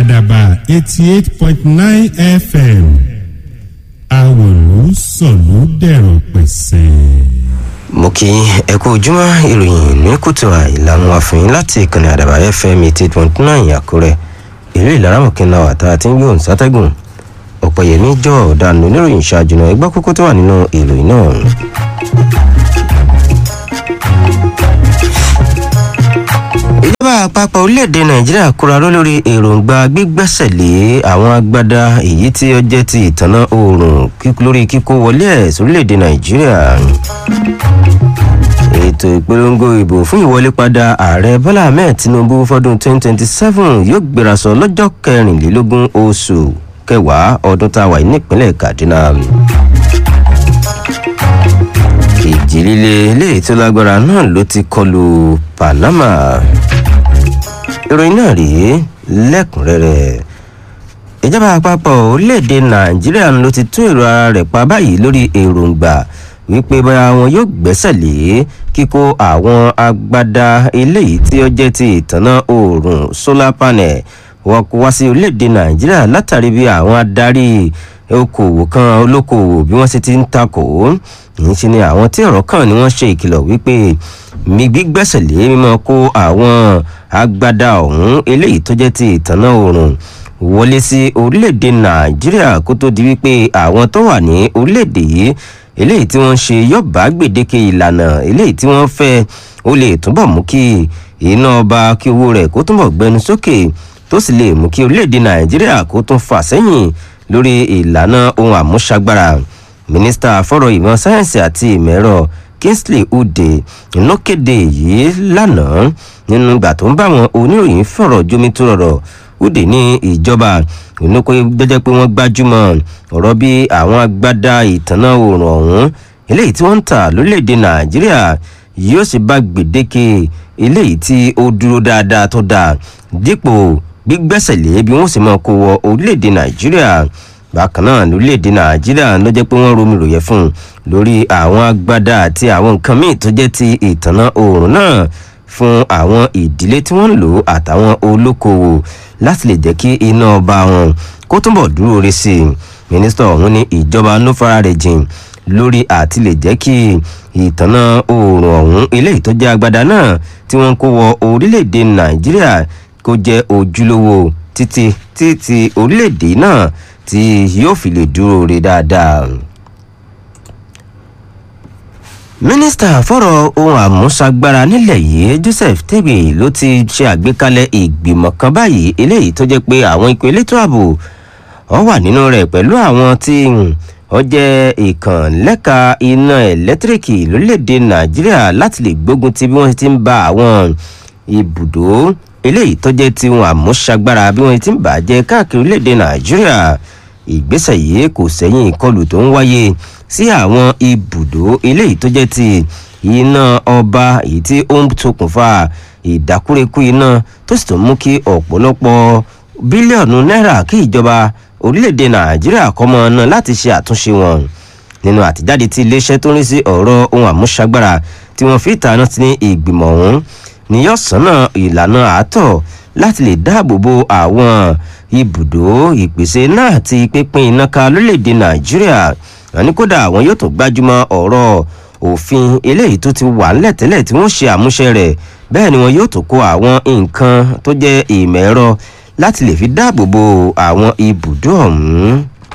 àdàbà eighty eight point nine fm àwòrán sọ̀lú dẹ̀rọ̀ pẹ̀sẹ̀. mo kí ẹ kú ojúmọ́ ìròyìn ní kùtù àìlànà àfihàn láti ìkànnì àdàbà fm eighty eight point nine àkúrẹ́ ìlú ìlaramọ̀kìnà àtà tí ń gbé òun sátẹ́gùn ọ̀pọ̀yẹmí jọ ọ̀daràn oníròyìn ṣáájú náà ẹgbẹ́ kókó tó wà nínú ìròyìn náà. ìjọba àpapọ̀ orílẹ̀-èdè nàìjíríà kóraró lórí èròǹgbà gbígbẹ́sẹ̀ lé àwọn agbada èyí tí ó jẹ́ ti ìtànná oòrùn lórí kíkó wọlé ẹ̀ sórílẹ̀-èdè nàìjíríà ètò ìpolongo ìbò fún ìwọlé padà ààrẹ bọ́lá ahmed tinubu fọdún 2027 yóò gbérasọ lọ́jọ́ kẹrìnlélógún oṣù kẹwàá ọdún tá a wà nípínlẹ̀ kaduna ìjì líle eléyìí tó lágbára náà ló ti kọlu panama ìròyìn náà rèé lẹ́kùnrẹ́rẹ́ ìjọba àpapọ̀ orílẹ̀-èdè nàìjíríà ló ti tún èrò ara rẹ̀ pa báyìí lórí èròǹgbà wípé bóyá wọn yóò gbẹ́sẹ̀ lé kíkó àwọn agbada eléyìí tí ó jẹ́ ti ìtànná oòrùn solar panel wọ́n kó wá sí orílẹ̀-èdè nàìjíríà látàrí bí àwọn adarí okòwò kan olókoòwò bí wọ́n ṣe ti ń takò ń ṣe ni àwọn tí ọ̀rọ̀ kàn ni wọ́n ṣe ìkìlọ̀ wípé mi gbígbẹ́sẹ̀ lé mímọ́ kó àwọn agbada ọ̀hún eléyìí tó jẹ́ ti ìtànná oòrùn wọlé sí orílẹ̀-èdè nàìjíríà kó tó di wípé àwọn tó wà ní orílẹ̀-èdè yìí eléyìí tí wọ́n ṣe yóò bá gbèdéke ìlànà eléyìí tí wọ́n fẹ́ ó lè túbọ̀ mú kí iná ọba kí owó rẹ̀ kó túbọ̀ gbẹnu sókè tó sì lè mú kí orílẹ̀-èdè nàìjíríà kó tún fà sẹ́yìn lórí ìlànà ohun àmúṣagbára mínísítà fọ́rọ̀ ìmọ̀ sáyẹ́ǹsì àti ìmọ̀ ẹ̀rọ kingsley ude ló kéde yìí lánàá nínú ìgbà tó ń bá àwọn oníròyìn fọ̀rọ̀ jómi tó rọrọ̀ ude ní ìjọba ìnúkọ jẹjẹ pé wọ́n gbájúmọ́ ọ̀rọ̀ bí àwọn agbádá ìtànná oòrùn ọ̀hún eléyìí tí wọ́n ń tà lórílẹ̀‐èdè nàìjíríà yóò sì bá gbèdéke eléyìí tí ó dúró dáadáa tó dáa dípò gbígbẹ́sẹ̀ lé bí wọ́n sì máa kó wọ orílẹ̀‐èdè nàìjíríà bákan náà lórílẹ̀‐èdè nàìjíríà ló jẹ́ pé wọ́n romi ròyẹ̀ fún un lórí àwọn agbádá àti àwọn nǹkan míì tó jẹ́ ti ìtànná oòrùn náà fún àwọn ìdílé tí wọ́n ń lò àtàwọn olókoòwò láti lè jẹ́ kí iná ọba wọn kó túnbọ̀ dúró re sí i mínísítà ọ̀hún ní ìjọba ló fara rẹ̀ jìn lórí àti lè jẹ́ kí ìtànná oòrùn ọ̀hún eléyìí tó jẹ́ agbada náà tí wọ́n kó wọ orílẹ̀-èdè nàìjíríà kó jẹ́ ojúlówó títí títí orílẹ̀-èdè náà tí yóò fi lè dúró re dáadáa mínísítà fọ̀rọ̀ ohun àmúṣagbára nílẹ̀ yìí joseph tebe ló ti ṣe àgbékalẹ̀ ìgbìmọ̀ kan báyìí eléyìí tó jẹ́ pé àwọn ikọ̀ elétò ààbò ọ wà nínú rẹ̀ pẹ̀lú àwọn tí ọ jẹ́ ìkànlẹ́ka iná ẹ̀lẹ́tíríkì lórílẹ̀‐èdè nàìjíríà láti lè gbógun ti bí wọ́n ti ń ba àwọn ibùdó eléyìí tó jẹ́ ti ohun àmúṣagbára bí wọ́n ti ń bàjẹ́ káàkiri orílẹ̀‐èdè nàìjíríà ìgbésẹ̀ yìí kò sẹ́yìn ìkọlù tó ń wáyé sí àwọn ibùdó eléyìí tó jẹ́ ti iná ọba èyí tí ó ń ṣokùnfà ìdákúrekú iná tó sì tún mú kí ọ̀pọ̀lọpọ̀ bílíọ̀nù náírà kí ìjọba orílẹ̀-èdè nàìjíríà kọ́ mọ́ ọ́nà láti ṣe àtúnṣe wọn nínú àtijáde tí iléeṣẹ́ tó ń rí sí ọ̀rọ̀ ohun àmúṣagbára tí wọ́n fi ìtàná ti ní ìgbìmọ̀ ọ̀hún ni yóò sọ́nà ìlànà àátọ̀ láti lè dáàbò bo àwọn ibùdó ìpèsè náà àti pínpín iná ká lórílẹ̀-èdè nàìjíríà àní kódà àwọn yóò tún gbájúmọ́ ọ̀rọ̀ òfin eléyìí tó ti wà ńlẹ̀ tẹ́lẹ̀ tí wọ́n ṣe àmúṣe rẹ̀ bẹ́ẹ̀ ni wọn yóò tún kó àwọn nǹkan tó jẹ́ ìmọ̀ ẹ̀rọ láti lè fi dáàbò bo àwọn ibùdó ọ̀hún.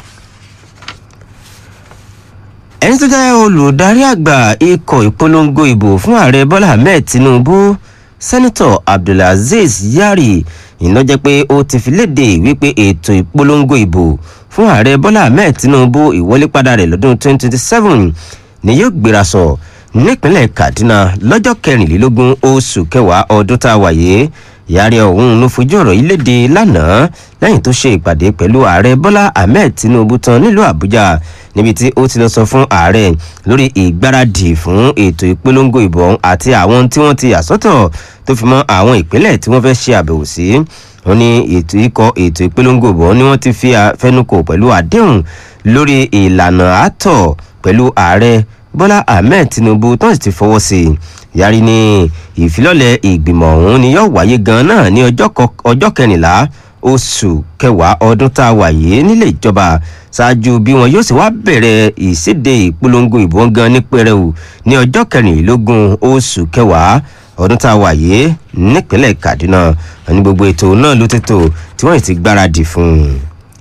ẹni tó jẹ́ olùdarí àgbà ikọ̀ ìpolongo ìbò fún ààrẹ bọ́lá ahmed tinubu sẹ́nitọ̀ abdulaziz yari ìnájẹ́ pé ó ti fi léde wípé ètò ìpolongo ìbò fún ààrẹ bọ́lá ahmed tinubu ìwọlépadà rẹ̀ lọ́dún 2027 ni yóò gbéra sọ nípínlẹ̀ kaduna lọ́jọ́ kẹrìnlélógún oṣù kẹwàá ọdún tá a wáyé ìyáre ọ̀hún ló fojú ọ̀rọ̀ yìí léde lánàá lẹ́yìn tó ṣe ìpàdé pẹ̀lú ààrẹ bọ́lá ahmed tinubu tán nílùú àbújá níbi tí ó ti lọ sọ fún ààrẹ lórí ìgbáradì fún ètò ìpolongo ìbọn àti àwọn tí wọ́n ti yàsọ́tọ̀ tó fi mọ́ àwọn ìpínlẹ̀ tí wọ́n fẹ́ ṣe àbẹ̀wò sí wọn ní ètò ikọ̀ ètò ìpolongo ìbọn ni wọ́n ti fi fẹnukò pẹ̀lú àdéhùn lórí ìlànà àtọ̀ pẹ̀lú ààrẹ bọ́lá ahmed tinubu tó sì ti fọwọ́ sí i yàrí ní ìfilọ́lẹ̀ ìgbìmọ̀ ọ̀hún ni yóò wáyé gan náà ní ọjọ́ kẹrìnlá oṣù kẹwàá ọdún tá a wà yìí nílé ìjọba ṣáájú bí wọn yóò sì wá bẹ̀rẹ̀ ìséde ìpolongo ìbò gan ní pẹrẹu ní ọjọ́ kẹrìnlélógún oṣù kẹwàá ọdún tá a wà yìí nípínlẹ̀ kaduna ní gbogbo ètò náà ló ti tò tí wọ́n ti gbáradì fún un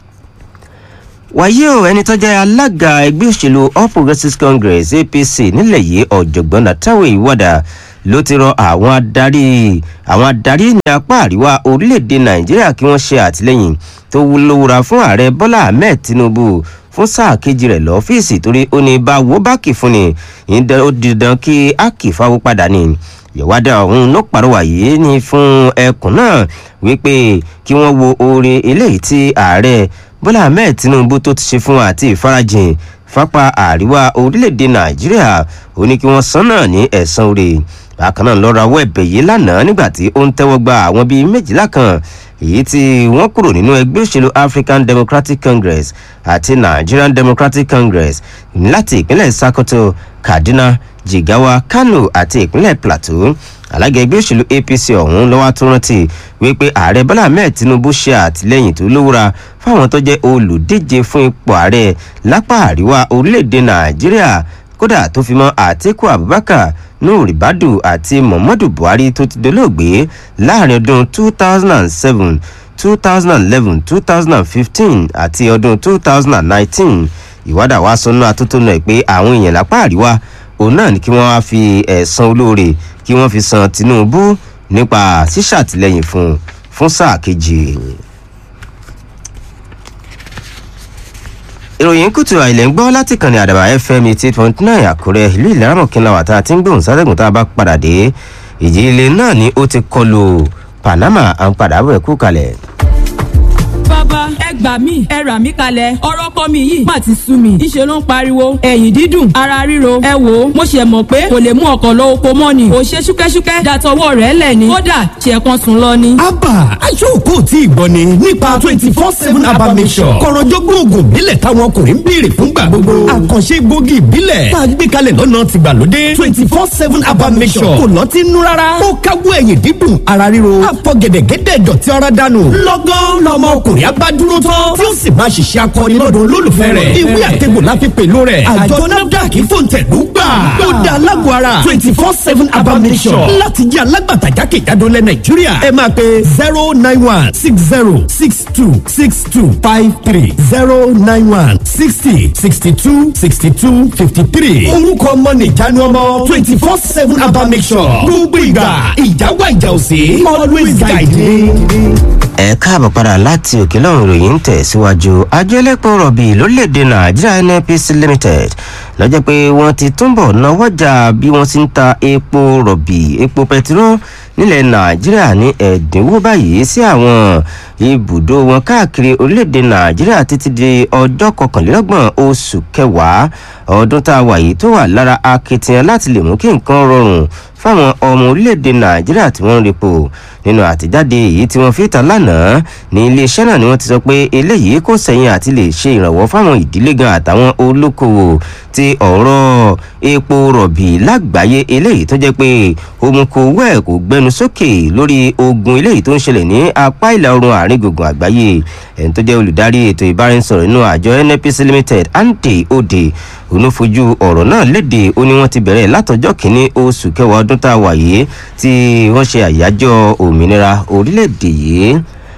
wàyí o ẹni tó jẹ́ alága ẹgbẹ́ òṣèlú all progressives congress apc nílẹ̀ yìí ọ̀jọ̀gbọ́n nàtàwé ìwádà ló ti rọ àwọn adarí àwọn adarí ní apá àríwá orílẹ̀-èdè nàìjíríà kí wọ́n ṣe àtìlẹ́yìn tó wúlówúra fún ààrẹ bọ́lá ahmed tinubu fún sáà kejì rẹ̀ lọ́fíìsì torí ó ní bá wo bá kì fún ni ó di dandan kí á kì fáwọ́ padà ni ìwádà ọ̀hún ló pàrọwà yìí ní fún ẹkùn náà wípé kí wọ́n wo oore eléyìí tí ààrẹ bọ́lá ahmed tinubu tó ti ṣe fún àti ìfarajìn fápá àríwá orílẹ̀-èdè nàìjíríà ó ní kí wọ́n san náà ní ẹ̀sán oore bákan náà lọ́ra owó ẹ̀bẹ̀ yìí lánàá nígbà tí ó ń tẹ́wọ́ gba àwọn bíi méjìlá kan èyí tí wọ́n kúrò nínú ẹgbẹ́ òṣèlú african democratic congress àti nigerian democratic congress láti ìpínlẹ̀ sakoto kaduna jigawa kano àti ìpínlẹ̀ plateau alága ẹgbẹ́ òṣèlú apc ọ̀hún lọ́wọ́ tó rántí wípé ààrẹ bọ́lá ahmed tinubu ṣe àtìlẹ́yìn tó lówóra fáwọn tó jẹ́ olùdíje fún ipò ààrẹ lápá àríwá orílẹ̀-èdè nàìjíríà kódà tó fi mọ́ àtiku abubakar nuhu badu àti muhammadu buhari tó ti dolóògbé láàrin ọdún two thousand and seven two thousand and eleven two thousand and fifteen àti ọdún two thousand and nineteen ìwádà wa sọnù atótónu ẹ̀ pé àwọn èèyàn lápá àríwá òun náà ni kí wọ́n wá fi ẹ̀sán olóore kí wọ́n fi san tinubu nípa ṣíṣàtìlẹ́yìn fún fún sáà kejì. ìròyìn kùtù àìlẹ̀ ń gbọ́ láti kàn ní àdàbà fm eighty point nine àkúrẹ́ ìlú ìlànà kínláwà tá a ti ń gbóhùn sátẹ̀gùn tá a bá padà dé ìjì ilé náà ni ó ti kọlu panama à ń padà bọ̀ ẹ̀kú kalẹ̀ bàbá ẹ gbà mí ẹ rà mí kalẹ̀ ọ̀rọ̀ kọ́ mi yìí má ti sú mi ìṣe ló ń pariwo ẹ̀yìn dídùn ara ríro ẹ wò ó mo ṣe mọ̀ pé kò lè mú ọkọ̀ lọ oko mọ́ ni ò ṣe ṣúkẹ́ṣúkẹ́ dàtọwọ́ rẹ̀ lẹ̀ ni kódà ṣe kan sùn lọ ni. abba aṣọ́kò tí ìgbọ́ ni nípa twenty four seven abba mission kọ̀rọ̀jọ́gbọ́n oògùn ìbílẹ̀ táwọn ọkùnrin ń béèrè fúngbà gbogbo àkànṣe gbòógì ìbílẹ̀ tá a gbé kalẹ̀ lọ́nà tìgbàlódé twenty four seven abba mission kò lọ́ọ́ ti nú rárá ó káwọ́ ẹ̀yìn dídùn ara ríro àfọ̀gẹ̀dẹ̀gẹ̀dẹ̀ dọ̀tí ara dànù lọ́gán lọ́mọ ọkùnrin abá dúró tán tí ó sì máa ṣiṣẹ́ akọni lọ́dọ̀ olólùfẹ́ rẹ̀ ìwé àtẹ̀gbò láfi pẹ̀lú rẹ̀ àjọ nafdac fòǹtẹ̀lú gbà ó dá alágọ̀ ara twenty four seven abamisọ̀ láti jẹ́ alágbàtà jákèjádò lẹ̀ nàìjíríà ẹ máa pe zero nine one six zero six two six two five three zero nine one sixty sixty two sixty two fifty three orúkọ ọmọ nìjánu ọmọ twenty four seven abamisọ̀ gbogbo ìgbà ìjáwá ìjà òsè always guide me ẹ káàbọ̀ padà láti òkè lọ́run ròyìn tẹ̀síwájú àjọ ẹlẹ́pọ̀ rọ̀bì lórílẹ̀‐èdè nàìjíríà nnpc limited lọ́jọ́ pé wọ́n ti túnbọ̀ náwó jà bí wọ́n ti ń ta epo rọ̀bì epo pẹtiró nílẹ̀ nàìjíríà ní ẹ̀dínwó báyìí sí àwọn ibùdó wọn káàkiri orílẹ̀‐èdè nàìjíríà títí di ọjọ́ kọkànlélọ́gbọ̀n oṣù kẹwàá ọdún tá a wà yìí tó wà lára akitiyan láti lè mú kí nǹkan rọrùn fáwọn ọmọ orílẹ̀-èdè nàìjíríà tí wọ́n ń repo nínú àtijáde èyí tí wọ́n fi ta lánàá ní iléeṣẹ́ náà ni wọ́n ti sọ pé eléyìí kò sẹ́yìn àti lè ṣe ìrànwọ́ fáwọn ìdílé gan àtàwọn olókoòwò ti ọ̀rọ̀ epo rọ̀bì lágbàáyé eléyìí tó jẹ́ pé òmùkòwò ẹ̀ kò gbẹnu sókè lórí ogun eléyìí tó ń ṣẹlẹ̀ ní apá ìlà oòrùn àárín gbùngbùn àgbáyé ẹni tó jẹ́ olùdarí ètò ìbáraẹnisọ̀rọ̀ nínú àjọ nnpc limited ante ode onífojú ọ̀rọ̀ náà léde ó ní wọ́n ti bẹ̀rẹ̀ látọjọ́ kínní oṣù kẹwàá ọdún tá a wà yìí tí wọ́n ṣe àyájọ́ òmìnira orílẹ̀-èdè yìí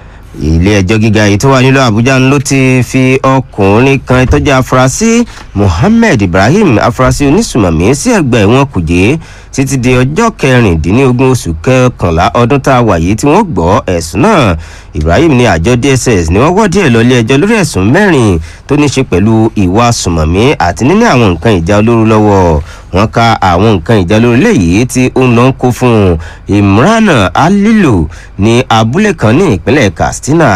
ilé ẹjọ́ gíga yìí tó wà nílùú àbújá ló ti fi ọkùnrin kan tó jẹ́ afurasí muhammed ibrahim afurasí onísùmọ̀mí sí ẹgbẹ́ ìwọ̀n kùjé títí di ọjọ́ kẹrìndínlógún oṣù kọkànlá ọdún tá a wà yìí tí wọ́n gbọ́ ẹ̀sùn náà ibrahim ní àjọ dss ni wọ́n wọ́dí ẹ̀ lọ́lé ẹjọ́ lórí ẹ̀sùn mẹ́rin tó ní ṣe pẹ̀lú ìwà sùmọ̀mí àti níní àwọn nǹkan ìjà olóró lọ́wọ́ wọn ka àwọn nǹkan ìjà olóró léyìí tí ó ń lọ ń kó fún imran alilu ní abúlé kan ní ìpínlẹ̀ katsina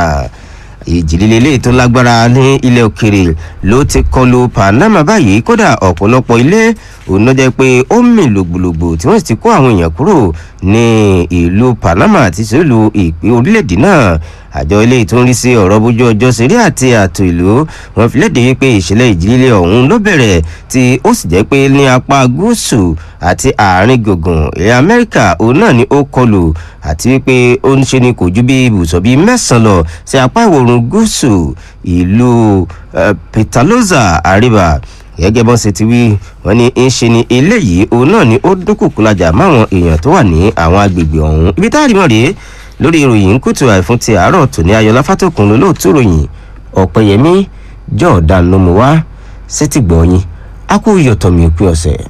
ìjìlélẹ́lẹ́ tó lágbára ní ilẹ̀ òkèrè ló ti kọlu panama báyìí kódà ọ̀pọ̀lọpọ̀ ilé òun ló jẹ́ pé ó mì lògbòlògbò tí wọ́n sì ti kó àwọn èèyàn kúrò ní ìlú panama àti sílùú ìpín orílẹ̀-èdè náà àjọ ilé tó ń rí sí ọ̀rọ̀ bójú ọjọ́ ṣeré àti ààtò ìlú wọn fi léde wípé ìṣẹ̀lẹ̀ ìjìnlẹ̀ ọ̀hún ló bẹ̀rẹ̀ tí ó sì jẹ́ pé ní apá gúúsù àti àárín gbùngbùn ilẹ̀ amẹ́ríkà òun náà ni ó kọlù àti wípé ó ń ṣe ni kò ju bí ibùsọ̀ bíi mẹ́sàn-án lọ sí apá ìwòrùn gúúsù ìlú petaloza àríwá gẹ́gẹ́ bọ́n ṣe ti wí wọ́n ní ń ṣe ni eléyìí òun náà ni ó dúnkùkú lajà máwọn èèyàn tó wà ní àwọn agbègbè ọ̀hún ibi tá a rí mọ̀ rèé lórí ìròyìn kùtù àìfún ti àárọ̀ tòní ayọ̀lá fátòkùn lólóòtú ròyìn ọ̀pẹ̀yẹmí jọ̀ọ́dán ló mú wá sétí gbọ̀ọ́yìn á kú iyọ̀tọ̀mí òpin ọ̀sẹ̀.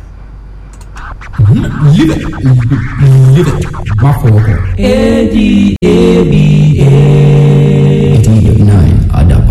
Live it. Live it. Má fọwọ́ kàn. A D A B A. eighty nine Adaba.